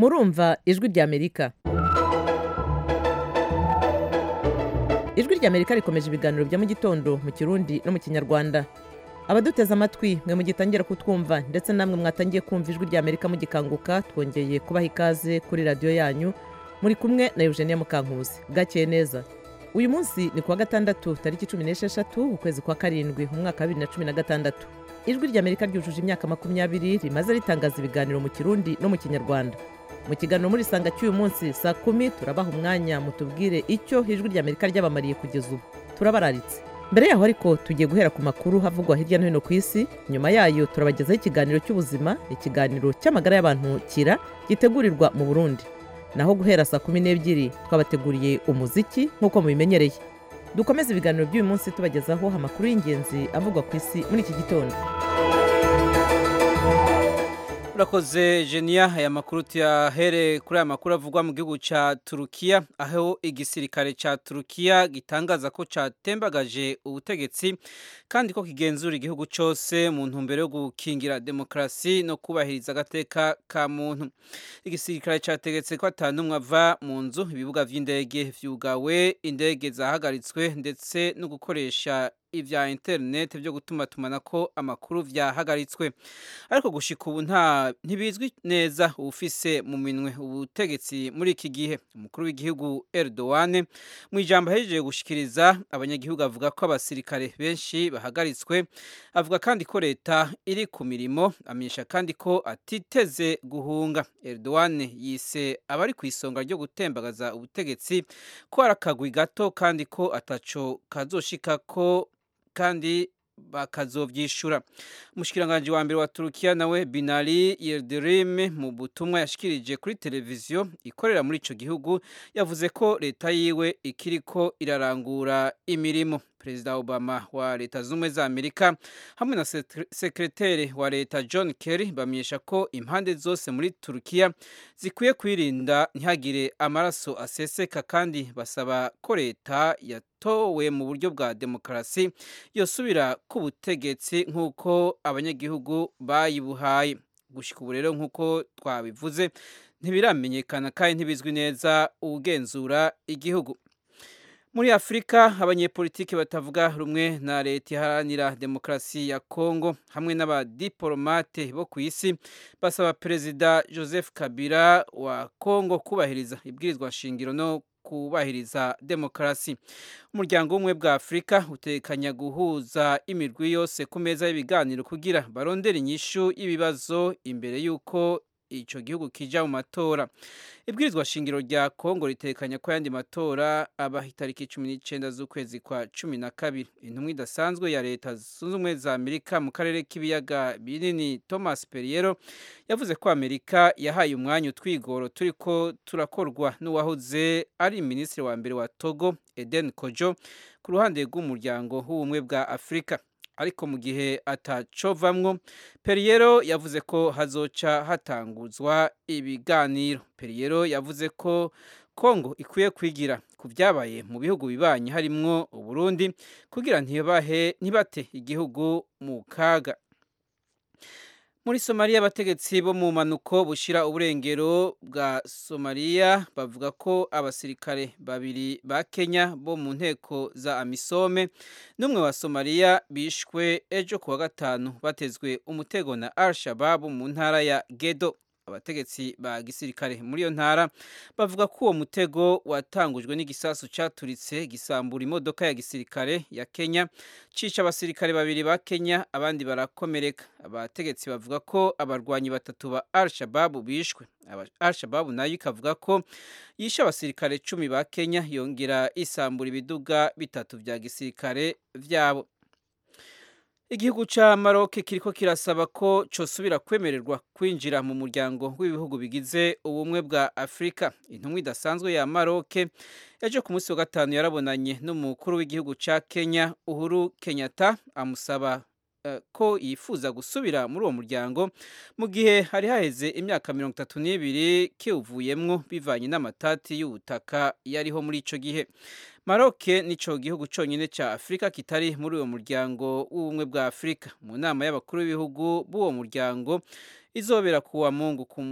murumva ijwi ry'amerika ijwi ry'amerika rikomeje ibiganiro bya mu gitondo mu kirundi no mu kinyarwanda abaduteze amatwi mwe mugitangira kutwumva ndetse namwe mwatangiye kumva ijwi ry'amerika mugikanguka twongeye kubaha ikaze kuri radiyo yanyu muri kumwe na eugenia mukankusi bwakeye neza uyu munsi ni kuwa gatandatu tariki cumi n'esheshatu ukwezi kwa karindwi mu mwaka wa bibiri na cumi na gatandatu ijwi ry'amerika ryujuje imyaka makumyabiri rimaze ritangaza ibiganiro mu kirundi no mu kinyarwanda mu kiganiro muri sanga cy'uyu munsi saa kumi turabaha umwanya mutubwire icyo ijwi ry'amerika ryabamariye kugeza ubu turabararitse mbere yaho ariko tugiye guhera ku makuru havugwa hirya no hino ku isi nyuma yayo turabagezaho ikiganiro cy'ubuzima ikiganiro cy'amagara y'abantu kira gitegurirwa mu burundi naho guhera saa kumi n'ebyiri twabateguriye umuziki nk'uko mubimenyereye dukomeze ibiganiro by'uyu munsi tubagezaho amakuru y'ingenzi avugwa ku isi muri iki gitondo urakoze genia aya makuru tuyahere kuri aya makuru avugwa mu gihugu cya turukiya aho igisirikare cya turukiya gitangaza ko cyatembagaje ubutegetsi kandi ko kigenzura igihugu cyose mu ntumbero yo gukingira demokarasi no kubahiriza agateka ka muntu igisirikare cyategetse ko atanumwe ava mu nzu ibibuga by'indege vyugawe indege zahagaritswe ndetse no gukoresha ibya interineti byo gutuma tumanako amakuru byahagaritswe ariko gushika ubu nta ntibizwi neza ufise mu minwe ubutegetsi muri iki gihe umukuru w'igihugu Erdogan mu ijambo ahejeje gushikiriza abanyagihugu avuga ko abasirikare benshi bahagaritswe avuga kandi ko leta iri ku mirimo amenyesha kandi ko atiteze guhunga Erdogan yise abari ku isonga ryo gutembagaza ubutegetsi ko ari akagwi gato kandi ko ataco kazoshika ko kandi bakazovyishura umushikiranganje wa mbere wa Turukiya nawe Binali Yildirim mu butumwa yashikirije kuri televiziyo ikorera muri ico gihugu yavuze ko leta yiwe ikiriko irarangura imirimo Perezida Obama wa leta zumwe za Amerika hamwe na sekreteri wa leta John Kerry bamenyesha ko impande zose muri Turukiya zikwiye kwirinda ntihagire amaraso aseseka kandi basaba ko leta yatowe mu buryo bwa demokarasi yosubira ku butegetsi nk'uko abanyagihugu bayibuhaye gushika ubu rero nk'uko twabivuze ntibiramenyekana kandi ntibizwi neza ugenzura igihugu muri afurika abanyepolitiki batavuga rumwe na leta iharanira demokarasi ya kongo hamwe n'abadiporomate bo ku isi basaba perezida joseph kabila wa kongo kubahiriza ibwirizwa shingiro no kubahiriza demokarasi umuryango w'ubumwe bwa afurika utekanya guhuza imirwi yose ku meza y'ibiganiro kugira barondere inyishu y'ibibazo imbere y'uko icyo gihugu kija mu matora ibwirizwa shingiro rya kongo ritekanya ko ayandi matora aba itariki cumi n'icyenda z'ukwezi kwa cumi na kabiri intumwa idasanzwe ya leta zunze ubumwe za amerika mu karere k'ibiyaga binini thomas periero yavuze ko amerika yahaye umwanya utwigoro turi ko turakorwa n'uwahoze ari minisitiri wa mbere wa togo eden kojo ku ruhande rw'umuryango w'ubumwe bwa afurika ariko mu gihe atacovamwo periyero yavuze ko hazoca hatanguzwa ibiganiro periyero yavuze ko kongo ikwiye kwigira ku byabaye mu bihugu bibanye harimwo uburundi kugira ntibahe ntibate igihugu mu kaga muri somaliya abategetsi bo mu manuko bushira uburengero bwa somaliya bavuga ko abasirikare babiri ba kenya bo mu nteko za amisome n'umwe wa somaliya bishwe ejo kuwa gatanu batezwe umutego na al shababu mu ntara ya gedo abategetsi ba gisirikare muri iyo ntara bavuga ko uwo mutego watangujwe n'igisasu cyaturitse gisambura imodoka ya gisirikare ya Kenya cica abasirikare babiri ba Kenya abandi barakomereka abategetsi bavuga ko abarwanyi batatu ba Al-Shabaab bishwe Al-Shabaab nayo ikavuga ko yishe abasirikare cumi ba Kenya yongera isambura ibiduga bitatu vya gisirikare vyabo igihugu ca Maroc kiriko kirasaba ko cosubira kwemererwa kwinjira mu muryango w'ibihugu bigize ubumwe bwa Afrika intumwa idasanzwe ya Maroc ejo ku munsi wa gatanu yarabonanye n'umukuru w'igihugu ca Kenya Uhuru Kenyatta amusaba uh, ko yifuza gusubira muri uwo muryango mu gihe hari haheze imyaka mirongo itatu n'ibiri kiwuvuyemwo bivanye n'amatati y'ubutaka yariho muri ico gihe Maroc nico gihugu conyine ca Afrika kitari muri uwo muryango w'ubumwe bwa Afrika mu nama y'abakuru b'ibihugu b'uwo muryango izobera kuwa Mungu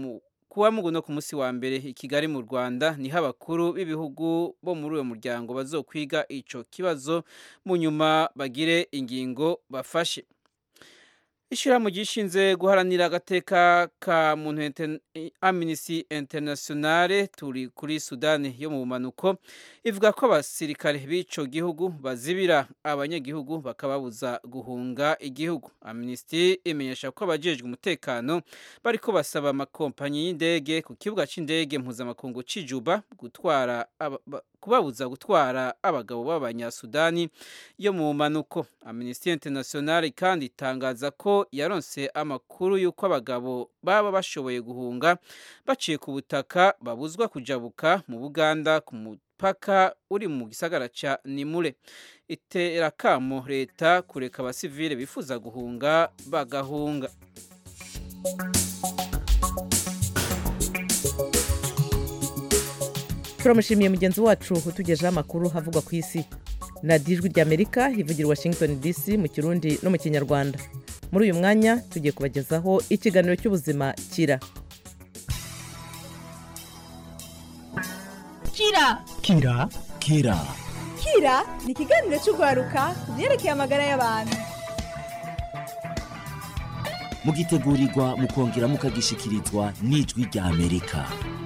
kuwa mugu no ku munsi wa mbere i Kigali mu Rwanda niho abakuru b'ibihugu bo muri uwo muryango bazokwiga ico kibazo mu nyuma bagire ingingo bafashe Ishirahamwe gishinze guharanira agateka ka muntu inter, Amnesty Internationale turi kuri Sudani yo mu bumanuko ivuga ko abasirikare b'ico gihugu bazibira abanyagihugu bakababuza guhunga igihugu. Amnesty imenyesha ko abajejwe umutekano bariko basaba amakompanyi y'indege ku kibuga c'indege mpuzamakungu c'ijuba gutwara kubabuza gutwara abagabo b'abanyasudani yo mu bumanuko. Amnesty Internationale kandi itangaza ko yaronse amakuru y'uko abagabo baba bashoboye guhunga baciye ku butaka babuzwa kujabuka mu Buganda ku mupaka uri mu gisagara ca Nimure. Itera kamo leta kureka abasivile bifuza guhunga bagahunga. turamushimiye mugenzi wacu utugejeho amakuru havugwa ku isi na dijwi ry'amerika ivugira washington dc mu kirundi no mu kinyarwanda muri uyu mwanya tugiye kubagezaho ikiganiro cy'ubuzima kira kira kira kira kira ni ikiganiro cy'urwaruka ku byerekeye amagara y'abantu mugitegurirwa mukongera mukagishyikirizwa n'ijwi rya amerika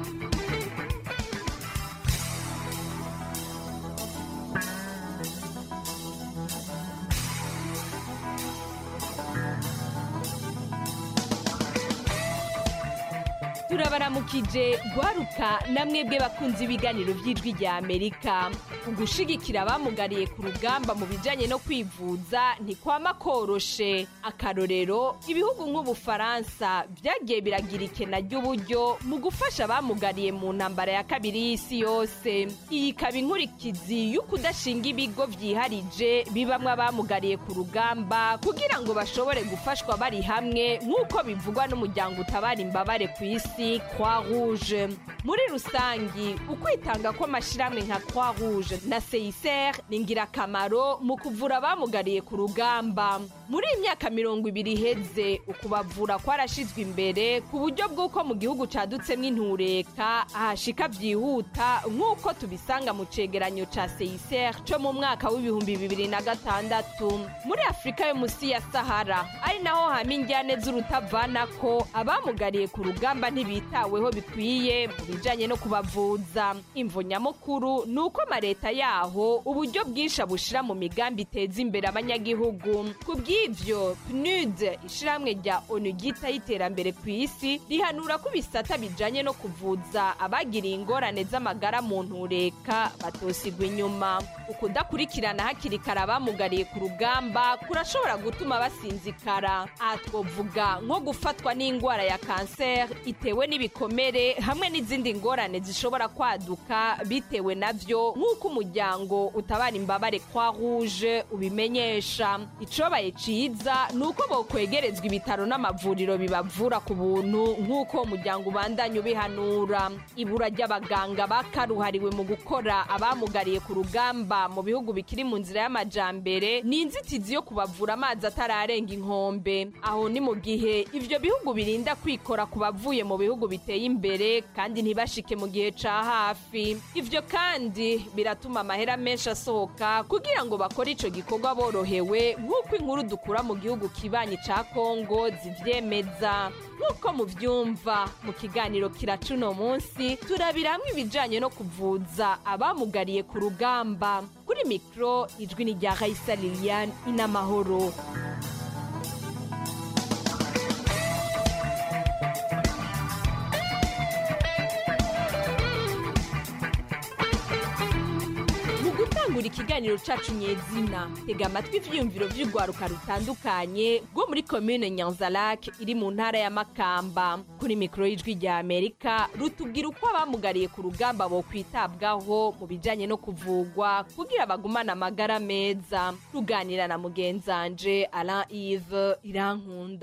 turabaramukije gwaruka namwebwe bakunze ibiganiro by'ijwi rya amerika ugushigikira abamugariye ku rugamba mu bijyanye no kwivuza ntikwama koroshe akarorero ibihugu nk'ubufaransa byagiye biragira ikena ry'uburyo mu gufasha abamugariye mu ntambara ya kabiri y'isi yose iyi ikaba inkurikizi y'ukudashinga ibigo byiharije bibamwo abamugariye ku rugamba kugira ngo bashobore gufashwa bari hamwe nk'uko bivugwa n'umuryango utabara imbabare ku isi croix rouge muri rusangi ukwitanga kw'amashyirahamwe nka croix rouge na seiser ni ingirakamaro mu kuvura abamugariye ku rugamba muri iyi myaka mirongo ibiri iheze ukubavura kwarashyizwe imbere ku buryo bw'uko mu gihugu cadutsemo intureka ahashika byihuta nk'uko tubisanga mu cegeranyo ca seiser co mu mwaka w'ibihumbi bibiri na gatandatu muri afurika yo munsi ya sahara ari naho hama injyane z'urutavanako abamugariye ku rugamba ntibitaweho bikwiye mu bijanye no kubavuza imvo nyamukuru ni uko amaleta yaho uburyo bwinshi abushira mu migambi iteza imbere abanyagihugu ku bw'ivyo pnud ishirahamwe rya onu ryitaho iterambere ku isi rihanura ko ibisata bijanye no kuvuza abagiriye ingorane z'amagara mu ntureka batosigwa inyuma ukudakurikirana hakiri kare abamugariye ku rugamba kurashobora gutuma basinzikara aha twovuga nko gufatwa n'indwara ya kanseri itewe n'ibikomere hamwe n'izindi ngorane zishobora kwaduka bitewe navyo nk'uko umuryango utabara imbabare kwa rouge ubimenyesha icobaye ciza ni uko bokwegerezwa ibitaro n'amavuriro bibavura ku buntu nk'uko umuryango ubandanya ubihanura ibura ry'abaganga bakaruhariwe mu gukora abamugariye ku rugamba mu bihugu bikiri mu nzira y'amajambere ni inzitizi yo kubavura amazi atararenga inkombe aho ni mu gihe ivyo bihugu birinda kwikora ku bavuye mu bihugu biteye imbere kandi ntibashike mu gihe ca hafi ivyo kandi biratuma amahera menshi asohoka kugira ngo bakore ico gikorwa borohewe nk'uko inkuru dukura mu gihugu kibanyi ca kongo zivyemeza nk'uko muvyumva mu kiganiro kiraca uno munsi turabiramwo ibijanye no kuvuza abamugariye ku rugamba kuri mikoro ijwi ni rya raisa liliane inamahoro mu gutangura ikiganiro cacu nyezina tega amatwi ivyiyumviro vy'urwaruka rutandukanye rwo muri komine nyanzalak iri mu ntara ya makamba kuri mikoro y'ijwi rya amerika rutubwira uko abamugariye ku rugamba bo kwitabwaho mu bijanye no kuvugwa kugira bagumane amagara meza ruganira na mugenzanje alain ive irankunda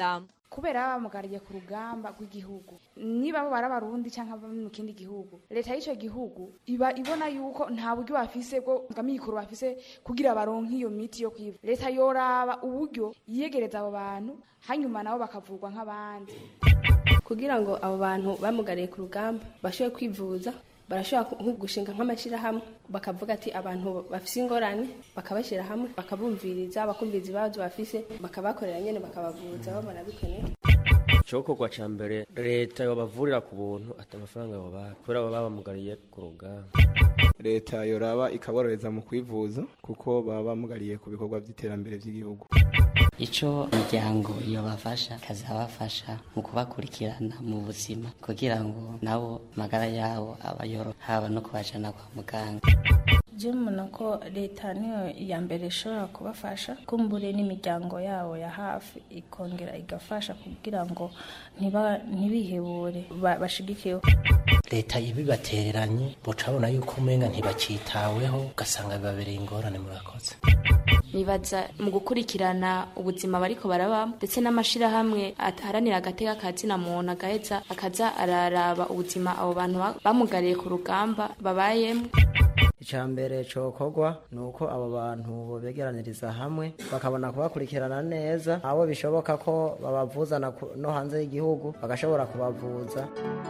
kubera baba bamugariye ku rugamba rw'igihugu niba bo bari abarundi cyangwa bari mu kindi gihugu leta y'icyo gihugu iba ibona yuko nta buryo bafise bwo bw'amikoro bafise kugira baronke iyo miti yo kwivuza leta yoraba uburyo yiyegereza abo bantu hanyuma nabo bakavurwa nk'abandi kugira ngo abo bantu bamugariye ku rugamba bashobore kwivuza barashobora nko gushinga nk'amashyirahamwe bakavuga ati abantu bafise ingorane bakabashyira hamwe bakabumviriza bakumviriza ibibazo bafise bakabakorera nyine bakabavuza babona bikeneye icokorwa ca mbere leta yobavurira ku buntu ati amafaranga yobaha kubera baba bamugariye ku rugamba leta yoraba ikaborohereza mu kwivuza kuko baba bamugariye ku bikorwa by'iterambere by'igihugu icyo imiryango yobafasha ikazabafasha mu kubakurikirana mu buzima kugira ngo nabo amagara yabo abayoro haba no kubajana kwa muganga je mbona ko leta niyo ya mbere ishobora kubafasha kumbure n'imiryango yabo ya hafi ikongera igafasha kugira ngo ntibihebure bashigikiwe leta ibibatereranye mucabona yuko umenga ntibacitaweho ugasanga bibabereye ingorane murakoze nibaza mu gukurikirana ubuzima bariko barabamo ndetse n'amashirahamwe aharanira agateka ka zina muntu agaheza akaza araraba ubuzima abo bantu bamugariye ku rugamba babayemo icya mbere cokorwa ni uko abo bantu bobegeraniriza hamwe bakabona kubakurikirana neza abo bishoboka ko babavuzana no hanze y'igihugu bagashobora kubavuza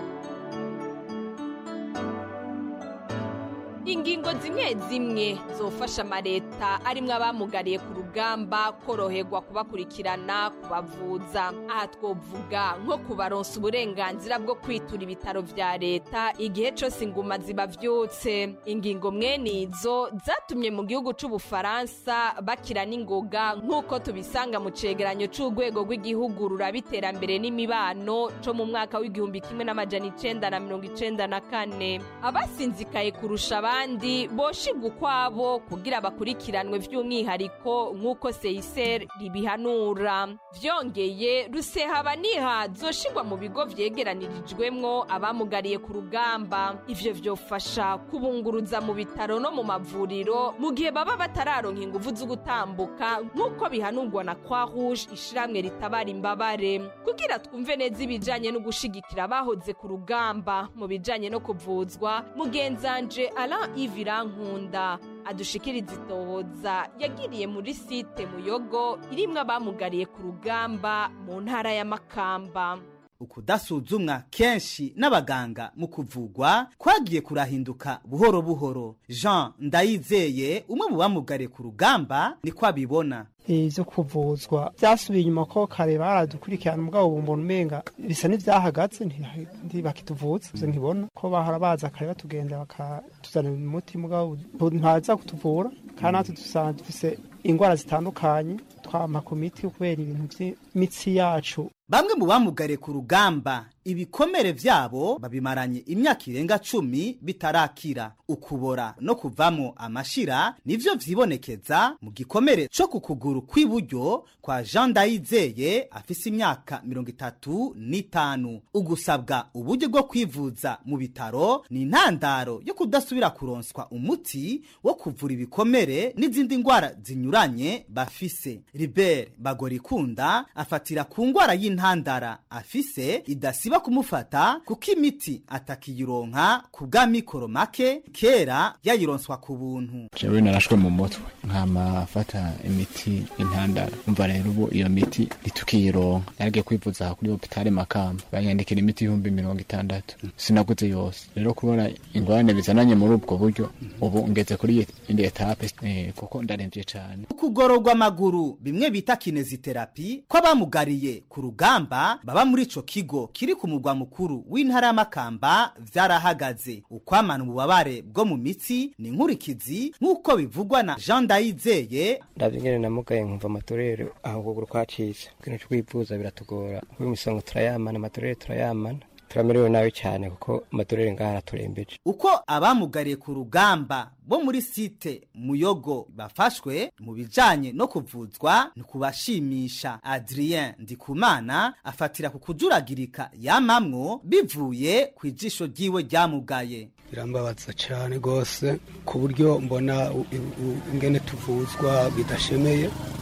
ingingo zimwe zimwe zofasha amaleta arimwo abamugariye ku rugamba koroherwa kubakurikirana kubavuza aha twovuga nko kubaronsa uburenganzira bwo kwitura ibitaro vya leta igihe cose inguma zibavyutse ingingo mwene izo zatumye mu gihugu c'ubufaransa bakira n'ingoga nk'uko tubisanga mu cegeranyo c'urwego rw'igihugu ruraba iterambere n'imibano co mu mwaka w'igihumbi kimwe n'amajana icenda na mirongo icenda na kane abasinzikaye kurusha abandi abandi boshigwa ukwabo kugira bakurikiranwe by'umwihariko nk'uko seyiseri ribihanura vyongeye rusehaba niha zoshigwa mu bigo vyegeranirijwemwo abamugariye ku rugamba ivyo vyofasha kubunguruza mu bitaro no mu mavuriro mu gihe baba batararonka inguvu zo gutambuka nk'uko bihanurwa na kwa rouge ishiramwe ritabara imbabare kugira twumve neza ibijanye no gushigikira abahoze ku rugamba mu bijanye no kuvuzwa mugenzanje Alain Ivira Nkunda adushikiriza itohoza yagiriye muri site muyogo irimwo abamugariye ku rugamba mu ntara ya Makamba ukudasuzumwa kenshi n'abaganga mu kuvugwa kwagiye kurahinduka buhoro buhoro jean ndayizeye umwe mu bamugariye ku rugamba niko abibona ivyo kuvuzwa vyasubiye inyuma ko kare baradukurikirana mugabo bumbona umenga bisa n'ivyahagaze ntibakituvuza ivyo nkibona ko bahora baza kare batugenda bakatuzanira umuti mugabo ntaza kutuvura kandi natwe dusanga dufise ingwara zitandukanye twama ku miti kubera ibintu vy'imitsi yacu bamwe mu bamugariye ku rugamba ibikomere vyabo babimaranye imyaka irenga cumi bitarakira ukubora no kuvamo amashira nivyo vyibonekeza mu gikomere co ku kuguru kw'iburyo kwa jean ndayizeye afise imyaka mirongo itatu n'itanu ugusabwa uburyo bwo kwivuza mu bitaro ni intandaro yo kudasubira kuronswa umuti wo kuvura ibikomere n'izindi ngwara zinyuranye bafise ribert bagorikunda afatira ku ngwara y'intandara afise idasiba kumufata kuko imiti atakiyironka ku bwa mikoro make kera yayironswa ku buntu jewe narashwe mu mutwe nkama afata imiti intandara umva rero ubu iyo miti ntitukiyironka naragiye kwivuza kuri hopitale makamba banyandikira imiti ibihumbi mirongo itandatu sinaguze yose rero kubona ingorane bizananye muri ubwo buryo ubu ngeze kuri indi etape eh, kuko ndaremvye cane ukugororwa amaguru bimwe bita kineziterapi kw'abamugariye ku rugamba baba muri ico kigo kiri ku mugwa mukuru w'intara y'amakamba vyarahagaze ukwamana ububabare bwo mu mitsi ni nkurikizi nk'uko bivugwa na jean ndayizeye ndavye ingene namugaye nkumva amatorero aho ukuguru kwacitse ikintu co kwivuza biratugora kuko imisongo turayamana amatorero turayamana turamerewe nabi cyane kuko amatorero ngaha araturembeje uko abamugariye ku rugamba bo muri site muyogo bafashwe mu bijanye no kuvuzwa ni kubashimisha adrien ndikumana afatira ku kujuragirika yamamwo bivuye ku ijisho ryiwe ryamugaye birambabaza cyane rwose ku buryo mbona ingene tuvuzwa bidashemeye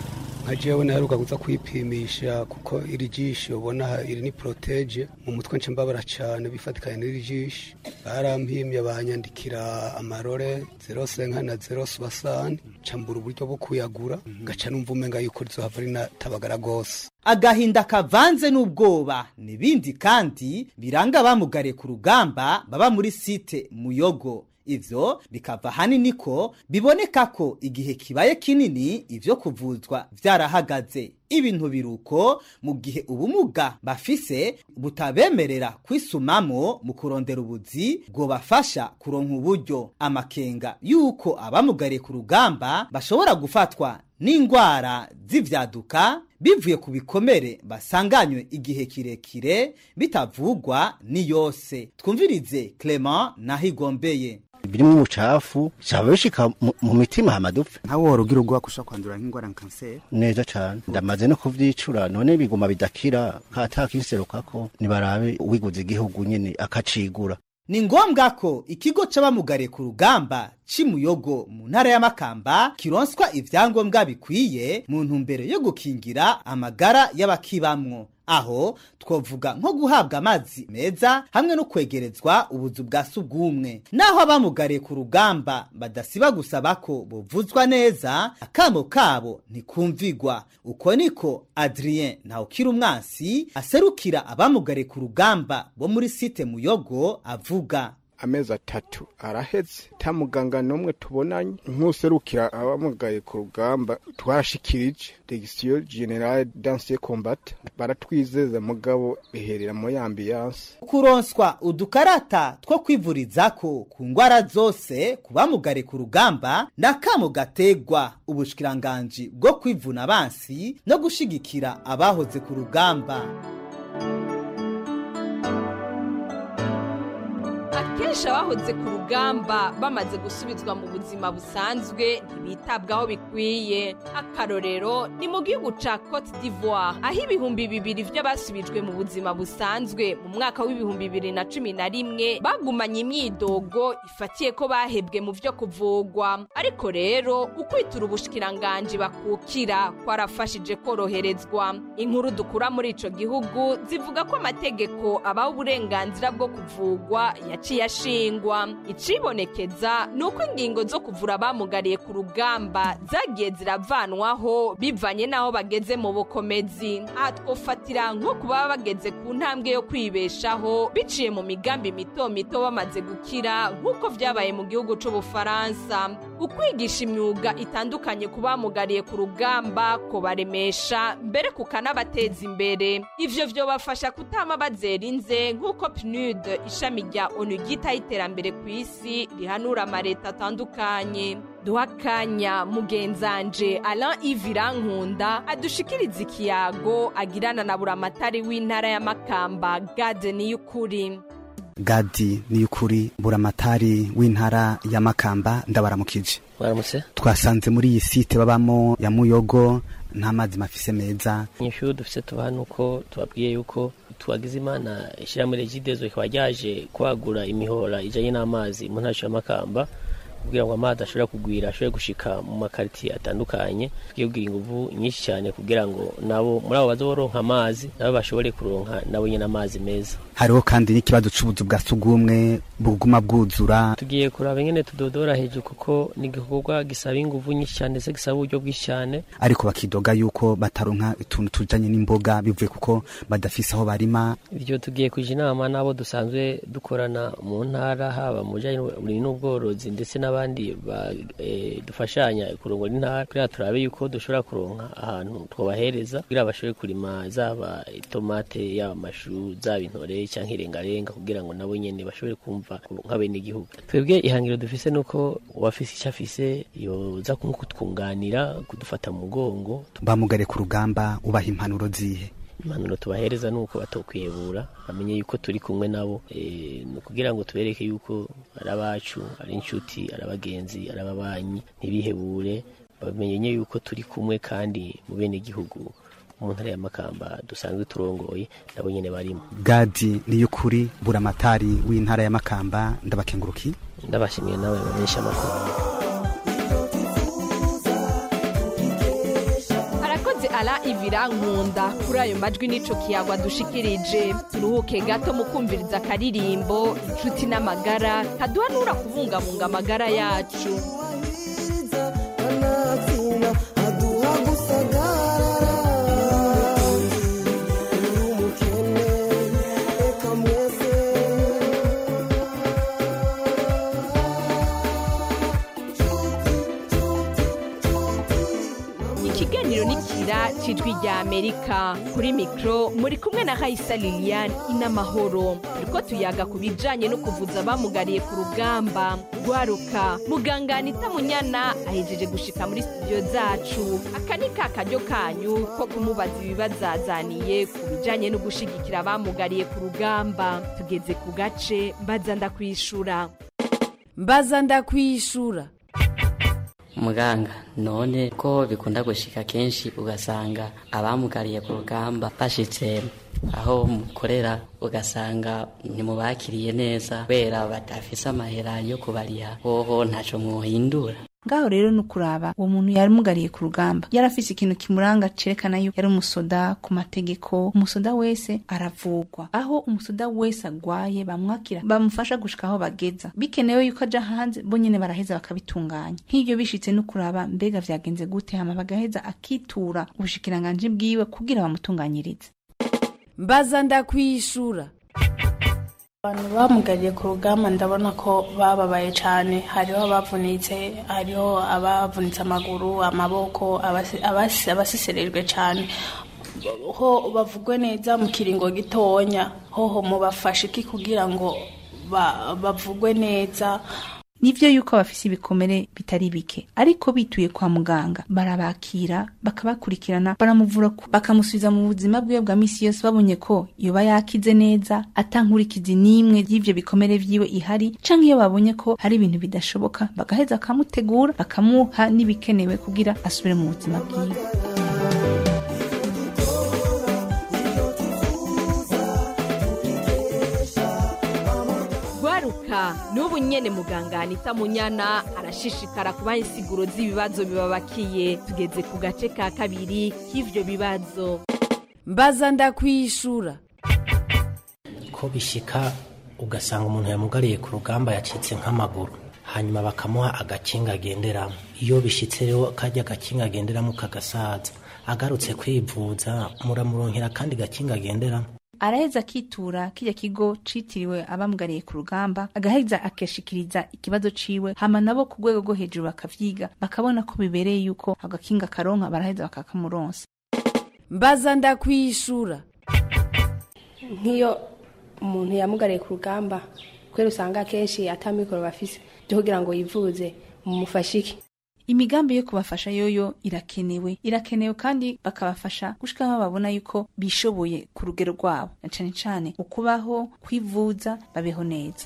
nka jewe naheruka kuza kwipimisha kuko iri jisho ubona aha iri ni protege mu mutwe nce mbabara cane bifatikanye n'iri jisho barampimye banyandikira amarore zero senka na zero subasani cambura uburyo bwo kuyagura ngaca numva umenga yuko rizohava rinatabagara gose agahinda kavanze n'ubwoba n'ibindi kandi biranga abamugariye ku rugamba baba muri site muyogo ivyo bikava hanini ko biboneka ko igihe kibaye kinini ivyo kuvuzwa vyarahagaze ibintu biruko mu gihe ubumuga bafise butabemerera kwisumamo mu kurondera ubuzi bwobafasha kuronka uburyo amakenga yuko abamugariye ku rugamba bashobora gufatwa n'indwara z'ivyaduka bivuye ku bikomere basanganywe igihe kirekire bitavugwa ni yose twumvirize Clement nahigombeye birimo umucafu cyaba bishika mu- mu mitima hamadupfa nkawe wari ugira ubwoba ko ushobora kwandura nk'indwara nka kanseri neza cyane ndamaze no kuvyicura none biguma bidakira katakinserukako nibarabe uwiguze igihugu nyene akacigura ni ngombwa ko ikigo c'abamugariye ku rugamba cimuyogo mu ntara ya Makamba kironswa ivyangombwa bikwiye mu ntumbero yo gukingira amagara y'abakibamwo aho twovuga nko guhabwa amazi meza hamwe no kwegerezwa ubuzu bwa sugumwe naho abamugariye ku rugamba badasiba gusaba ko buvuzwa neza akamo kabo ntikumvigwa uko niko Adrien Ntawukira umwansi aserukira abamugariye ku rugamba bo muri site muyogo avuga amezi atatu araheze ta muganga n'umwe tubonanye nk'userukira abamugaye ku rugamba twarashikirije degisiyo generale danse combat baratwizeza mugabo biherera muri ambiyanse kuronswa udukarata two kwivurizako ku ngwara zose ku bamugare ku rugamba n'akamo gategwa ubushikiranganji bwo kwivuna abansi no gushigikira abahoze ku rugamba akenshi abahoze ku rugamba bamaze gusubizwa mu buzima busanzwe ntibitabwaho bikwiye akarorero ni mu gihugu ca cote d'ivoire aho ibihumbi bibiri vy'abasubijwe mu buzima busanzwe mu mwaka w'ibihumbi bibiri na cumi na rimwe bagumanye imyidogo ifatiye ko bahebwe mu vyo kuvugwa ariko rero ukwitura ubushikiranganji bakukira kwarafashije koroherezwa inkuru dukura muri ico gihugu zivuga ko amategeko abaho uburenganzira bwo kuvugwa yaciye ashingwa icibonekeza ni uko ingingo zo kuvura abamugariye ku rugamba zagiye ziravanwaho bivanye n'aho bageze mu bukomezi aha twofatira nko kuba bageze ku ntambwe yo kwibeshaho biciye mu migambi mito mito bamaze gukira nk'uko vyabaye mu gihugu c'ubufaransa ukwigisha imyuga itandukanye ku bamugariye ku rugamba kubaremesha mbere kukanabateza imbere ivyo vyobafasha kutama bazera inze nk'uko pnud ishami rya onu ryitaho iterambere ku isi rihanura amareta atandukanye duha akanya mugenzanje alain ivirankunda adushikiriza ikiyago agirana na buramatari w'intara ya makamba gade y'ukuri gadi ni ukuri buramatari w'intara ya makamba ndabaramukije mwaramutse twasanze muri iyi site babamo ya muyogo nta mazi mafise meza inyishu dufise tuba hano uko tubabwiye yuko twagize imana ishyirahamwe regidezo rikaba ryaje kwagura imihora ijanye n'amazi mu ntara ya makamba kugira ngo amazi ashobore kugwira ashobore gushika mu makaritiye atandukanye tugiye kugira inguvu nyinshi cyane kugira ngo nabo muri abo baza boronka amazi nabo bashobore kuronka nabo nyine amazi meza hariho kandi n'ikibazo c'ubuzu bwa sugumwe buguma bwuzura tugiye kuraba ingene tudodora hejuru kuko ni igikorwa gisaba inguvu nyinshi cyane ndetse gisaba uburyo bwinshi cyane ariko bakidoga yuko bataronka utuntu tujanye n'imboga bivuye kuko badafise aho barima ibyo tugiye kuja inama n'abo dusanzwe dukorana mu ntara haba mu bijanye n'uburimyi n'ubworozi ndetse n'abandi ba- eh, dufashanya kurongora intara kugira turabe yuko dushobora kuronka ahantu twobahereza kugira bashobore kurima zaba itomate yaba amashu zaba intore canke irengarenga kugira ngo nabo nyene bashobore kumva nk'abenegihugu twebwe ihangiro dufise nuko uwafise ico afise yoza kutwunganira kudufata mu mugongo bamugare ku rugamba ubaha impanuro zihe impanuro tubahereza ni uko batokwiyebura bamenye yuko turi kumwe nabo eh, ni ukugira ngo tubereke yuko ari abacu ari inshuti ari abagenzi ari ababanyi ntibihebure bamenye yuko turi kumwe kandi mu bene gihugu mu ntara ya makamba dusanzwe turongoye nabo nyene barimo gadi ni ukuri buramatari w'intara ya makamba ndabakenguruki ndabashimiye nawe bamenyesha amakuru arakoze arakoze ara ivira nkunda kuri ayo majwi n'ico kiyagwa dushikirije turuhuke gato mu kumviriza akaririmbo inshuti n'amagara kaduhanura kubungabunga amagara yacu ikiganiro nikira cijwi rya amerika kuri mikro muri kumwe na hayisa lilian inamahoro turiko tuyaga ku bijanye no kuvuza abamugariye ku rugamba rwaruka muganga anita munyana ahejeje gushika muri studio zacu aka ni ka karyo kanyu ko kumubaza ibibazazaniye ku bijanye no gushigikira abamugariye ku rugamba tugeze ku gace mbaza ndakwishura mbaza ndakwishura muganga none ko bikunda gushika kenshi ugasanga abamugariye ku rugamba bashitse aho mukorera ugasanga ntimubakiriye neza kubera badafise amahera yo kubariha hoho ntaco mwohindura ngaho rero ni ukuraba uwo muntu yarimugariye ku rugamba yari afise ikintu kimuranga cerekana yuko yari umusoda ku mategeko umusoda wese aravugwa aho umusoda wese agwaye bamwakira bamufasha gushika aho bageza bikenewe yuko aja hanze bo nyene baraheza bakabitunganya nk'ivyo bishitse no kuraba mbega vyagenze gute hama bagaheza akitura ubushikiranganji bwiwe kugira bamutunganyirize mbaza ndakwishura abantu bamugariye ku rugamba ndabona ko bababaye cyane hariho abavunitse hariho abavunitse amaguru amaboko abasi- abasi- abasiserejwe cyane ho bavugwe neza mu kiringo gitonya hoho mubafashe iki kugira ngo ba- bavugwe neza nivyo yuko bafise ibikomere bitari bike ariko bituye kwa muganga barabakira bakabakurikirana baramuvura ku- bakamusubiza mu buzima bwiwe bwa misi yose babonye ko yoba yakize neza atankurikizi n'imwe y'ivyo bikomere vyiwe ihari canke iyo babonye ko hari ibintu bidashoboka bagaheza bakamutegura bakamuha n'ibikenewe kugira asubire mu buzima bwiwe gwaruka n'ubu nyene muganga anita munyana arashishikara kubaha insiguro z'ibibazo bibabakiye tugeze ku gace ka kabiri k'ivyo bibazo mbaza ndakwishura ko bishika ugasanga umuntu yamugariye ku rugamba yacitse nk'amaguru hanyuma bakamuha agakinga agenderamo iyo bishitse rero kajya agakinga agenderamo kagasaza agarutse kwivuza muramuronkera kandi gakinga agenderamo araheza akitura kirya kigo citiriwe abamugariye ku rugamba agaheza akashikiriza ikibazo ciwe hama nabo ku rwego rwo hejuru bakavyiga bakabona ko bibereye yuko agakinga karonka baraheza bakakamuronsa mbaza ndakwishura nk'iyo umuntu yamugariye ku rugamba kubera usanga akenshi atamikoro bafise byo kugira ngo yivuze mumufashe iki imigambi yo kubafasha yoyo irakenewe irakenewe kandi bakabafasha gushika aho babona yuko bishoboye ku rugero rwabo na cane cane ukubaho kwivuza babeho neza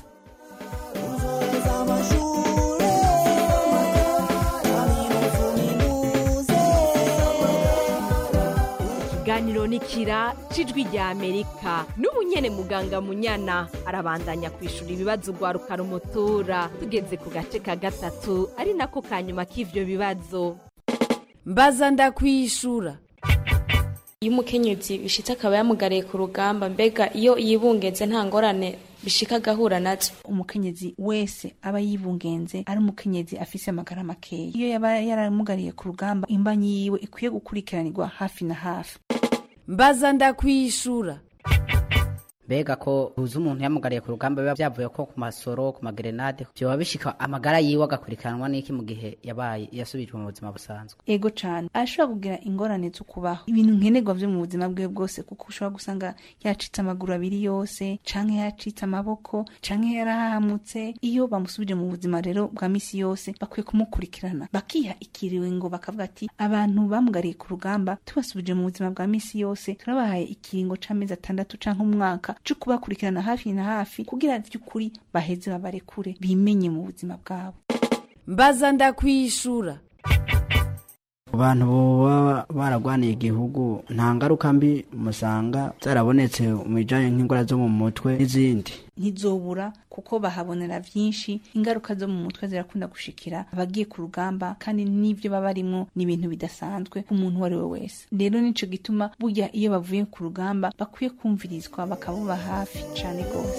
ikiganiro nikira cijwi rya amerika n'ubu nyene muganga munyana arabandanya kwishura ibibazo gwaruka rumutura tugeze ku gace ka gatatu ari nako ka nyuma k'ivyo bibazo mbaza ndakwishura iyo umukenyezi bishitse akaba yamugariye ku rugamba mbega iyo yibungeze nta ngorane bishika agahura nazo umukenyezi wese aba yibungenze ari umukenyezi afise amagara makeya iyo yaba yaramugariye ku rugamba imbanyi yiwe ikwiye gukurikiranirwa hafi na hafi mbaza ndakwishura mbega ko uzi umuntu yamugariye ku rugamba biba byavuye ko ku masoro ku magerenade byoba bishika amagara yiwe agakurikiranwa n'iki mu gihe yabaye yasubijwe mu buzima busanzwe ego cane arashobora kugira ingorane zo kubaho ibintu nkenerwa vyo mu buzima bwiwe bwose kuko ushobora gusanga yacitse amaguru abiri yose canke yacitse amaboko canke yarahamutse iyo bamusubije mu buzima rero bwa misi yose bakwiye kumukurikirana bakiha ikiringo bakavuga ati abantu bamugariye ku rugamba tubasubije mu buzima bwa misi yose turabahaye ikiringo c'amezi atandatu canke umwaka co kubakurikirana hafi na hafi kugira vy'ukuri baheze babarekure bimenye mu buzima bwabo mbaza ndakwishura abantu baba baragwaniye igihugu nta ngaruka mbi musanga zarabonetse mu bijanye nk'indwara zo mu mutwe n'izindi ntizobura kuko bahabonera byinshi ingaruka zo mu mutwe zirakunda gushikira abagiye ku rugamba kandi n'ibyo baba barimo ni ibintu bidasanzwe ku muntu uwo ari we wese rero nico gituma burya iyo bavuye ku rugamba bakwiye kumvirizwa bakabuba hafi cane rwose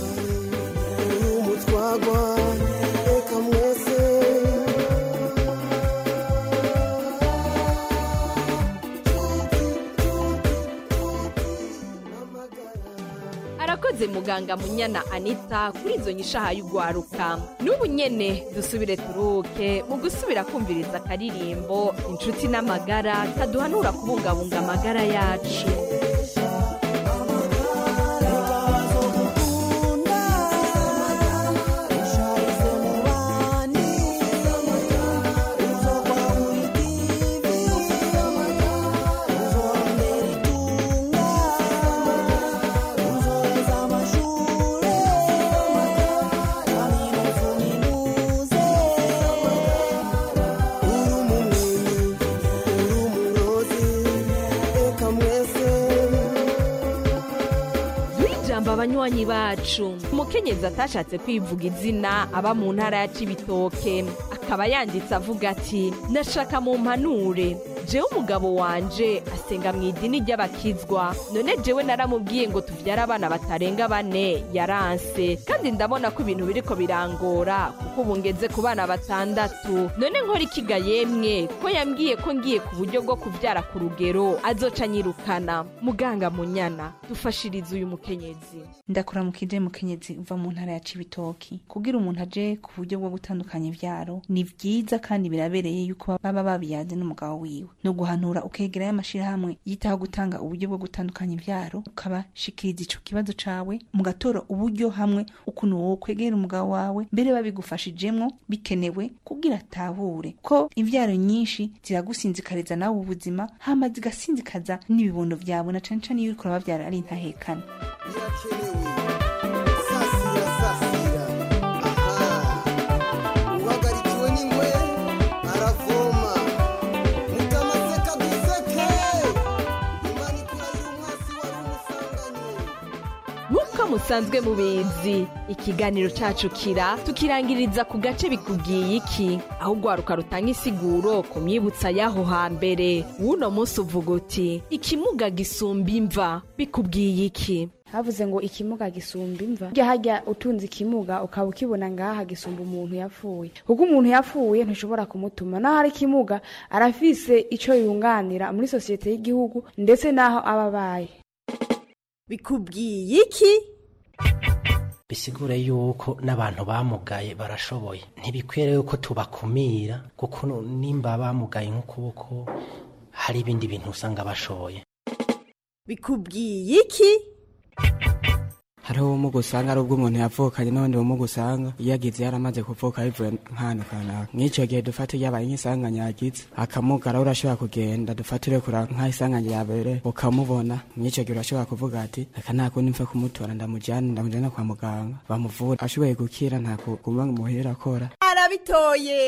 umutwagwa reka mwese arakoze muganga munyana anita kuri izo nyishaha y'ugwaruka n'ubu nyene dusubire turuke mu gusubira kumviriza akaririmbo inshuti n'amagara kaduhanura kubungabunga amagara yacu ijambo abanywanyi bacu umukenyezi atashatse kwivuga izina aba mu ntara ya cibitoke akaba yanditse avuga ati nashaka mu mpanure jewe umugabo wanje asenga mu idini ry'abakizwa none jewe naramubwiye ngo tuvyare abana batarenga bane yaranse kandi ndabona ko ibintu biriko birangora kuko ubu ngeze ku bana batandatu none nkora ikiga yemwe ko yambwiye ko ngiye ku buryo bwo kuvyara ku rugero azoca anyirukana muganga munyana dufashirize uyu mukenyezi ndakuramukije mukenyezi uva mu ntara ya cibitoki kugira umuntu aje ku buryo bwo gutandukanya ivyaro ni vyiza kandi birabereye yuko baba babiyaze n'umugabo wiwe no guhanura ukegerayo amashirahamwe yitaho gutanga uburyo bwo gutandukanya ivyaro ukabashikiriza ico kibazo cawe mugatora uburyo hamwe ukuntu wowe kwegera umugabo wawe mbere babigufashijemwo bikenewe kugira atahure ko ivyaro nyinshi ziragusinzikariza nawe ubuzima hama zigasinzikaza n'ibibondo vyawe na cane cane iyo uriko urabavyara ari intahekana uhagarikiwe n'ingwe aravoma mutamaseka duseke imana ikurahira umwasi wari umusanganye nk'uko musanzwe mubizi ikiganiro cacu kira tukirangiriza ku gace bikubwiye iki aho ugwaruka rutanga isiguro ku myibutsa y'aho hambere w'uno munsi uvuga uti ikimuga gisumba imva bikubwiye iki havuze ngo ikimuga gisumba imva burya hajya utunze ikimuga ukaba ukibona ngaha gisumba umuntu yapfuye kuko umuntu yapfuye ntushobora kumutuma naho ari ikimuga arafise ico yunganira muri sosiyete y'igihugu ndetse n'aho aba abaye bikubwiye iki bisigure yuko n'abantu bamugaye barashoboye ntibikwiriye yuko tubakumira kuko nimba bamugaye nk'ukuboko hari ibindi bintu usanga bashoboye bikubwiye iki hariho ubumuga usanga ari ubw'umuntu yavukanye n'ubundi bumuga usanga iyo agize yaramaze kuvuka bivuye nk'ahantu kanaka nk'icyo gihe dufate yabaye nk'isanganya yagize akamuga araho urashobora kugenda dufatire kura nk'isanganya yabere ukamubona nk'icyo gihe urashobora kuvuga ati reka nta kundi mfe kumutora ndamujyana ndamujyana kwa muganga bamuvura ashoboye gukira nta kuguma muhera akora arabitoye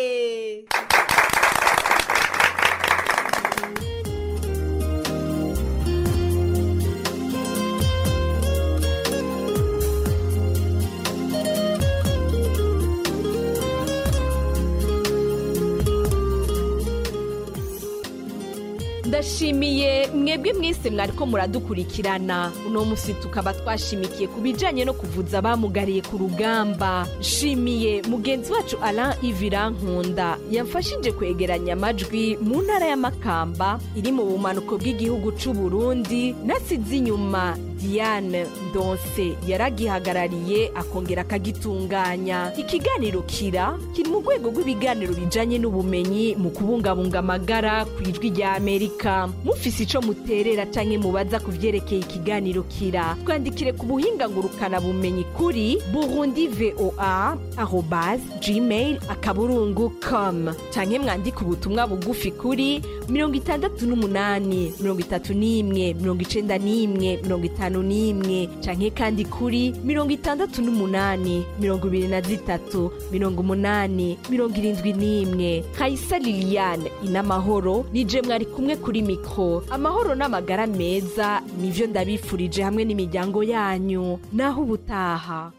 ndashimiye mwebwe mwese mwariko muradukurikirana uno musi tukaba twashimikiye ku bijanye no kuvuza abamugariye ku rugamba nshimiye mugenzi wacu alain ivira nkunda yamfashije kwegeranya amajwi mu ntara y'amakamba iri mu bumanuko bw'igihugu c'u burundi nasize inyuma diane ndonse yaragihagarariye akongera akagitunganya ikiganiro kira kiri mu rwego rw'ibiganiro bijanye n'ubumenyi mu kubungabunga amagara ku ijwi rya amerika amerika mufise ico muterera canke mubaza ku vyerekeye ikiganiro kira twandikire ku buhinga ngurukana bumenyi kuri burundi voa arobas gmail akaburungu com canke mwandike ubutumwa bugufi kuri mirongo itandatu n'umunani mirongo itatu n'imwe mirongo icenda n'imwe mirongo itanu n'imwe canke kandi kuri mirongo itandatu n'umunani mirongo ibiri na zitatu mirongo umunani mirongo irindwi n'imwe kayisa liliane inamahoro nije mwari kumwe kuri mikro amahoro n'amagara meza nivyo ndabifurije hamwe n'imiryango yanyu naho ubutaha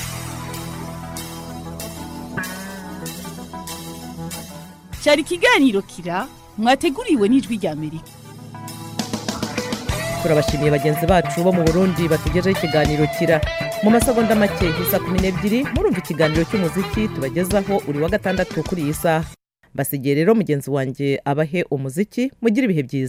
cyari ikiganiro kira mwateguriwe n'ijwi rya amerika turabashimiye bagenzi bacu bo mu burundi batugejeho ikiganiro kira mu masegonda make isa kumi n'ebyiri murumva ikiganiro cy'umuziki tubagezaho uri wa gatandatu kuri iyi saha mbasigiye rero mugenzi wanjye abahe umuziki mugire ibihe byiza